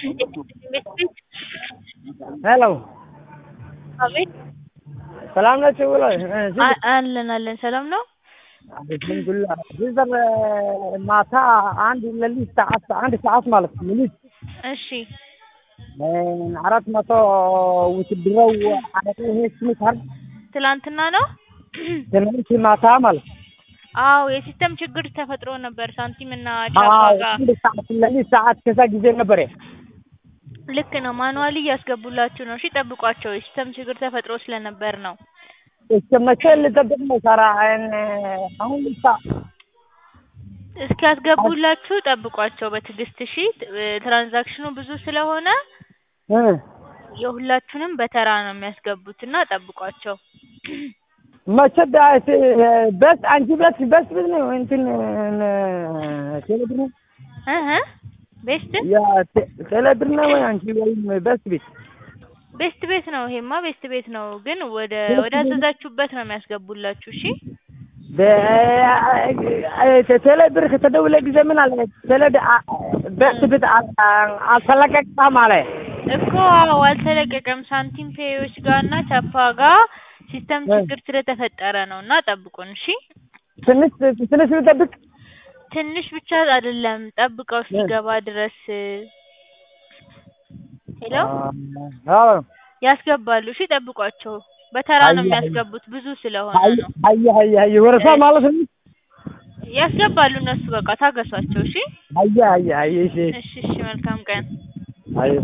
ሄሎ አቤት ሰላም ናችሁ ብሎ አ- አለን አለን ሰላም ነው። አልሐምዱሊላህ ሲዘር ማታ አንድ ሌሊት ሰዓት አንድ ሰዓት ማለት ሌሊት እሺ አራት መቶ ውትድረው አረቄ ይሄ ስምት አር ትላንትና ነው። ትናንት ማታ ማለት አዎ የሲስተም ችግር ተፈጥሮ ነበር። ሳንቲም እና አዎ ቻፓ ጋር አንድ ሰዓት ሌሊት ሰዓት ከዛ ጊዜ ነበር ልክ ነው። ማኑዋሊ እያስገቡላችሁ ነው። እሺ ጠብቋቸው። የሲስተም ችግር ተፈጥሮ ስለነበር ነው። እስከ መቼ ልጠብቅ ነው ሳራ አሁን ልሳ እስኪያስገቡላችሁ ጠብቋቸው በትዕግስት እሺ። ትራንዛክሽኑ ብዙ ስለሆነ የሁላችሁንም በተራ ነው የሚያስገቡት እና ጠብቋቸው። መቼ ዳት በስ አንቺ በስ በስ ብል ነው እንትን ቴሌብር ነው እህ ቤስት ያ ቴሌብር ነው ወይ አንቺ ወይም በስ ቤት ቤስት ቤት ነው። ይሄማ ቤስት ቤት ነው፣ ግን ወደ ወደ አዘዛችሁበት ነው የሚያስገቡላችሁ። እሺ ቴሌብር ከተደውለ ጊዜ ምን አለ ቴሌ በስ ቤት አልተለቀቀም አለ እኮ አዎ፣ አልተለቀቀም። ሳንቲም ፔዮች ጋር እና ቻፓ ጋር ሲስተም ችግር ስለተፈጠረ ነው እና ጠብቁን። እሺ ትንሽ ትንሽ ልጠብቅ ትንሽ ብቻ አይደለም፣ ጠብቀው እስኪገባ ድረስ። ሄሎ አዎ ያስገባሉ። እሺ ጠብቋቸው። በተራ ነው የሚያስገቡት ብዙ ስለሆነ ነው። አየ አየ አየ ወረሳ ማለት ነው ያስገባሉ እነሱ። በቃ ታገሷቸው። እሺ አየ አየ አየ እሺ እሺ እሺ። መልካም ቀን። አየ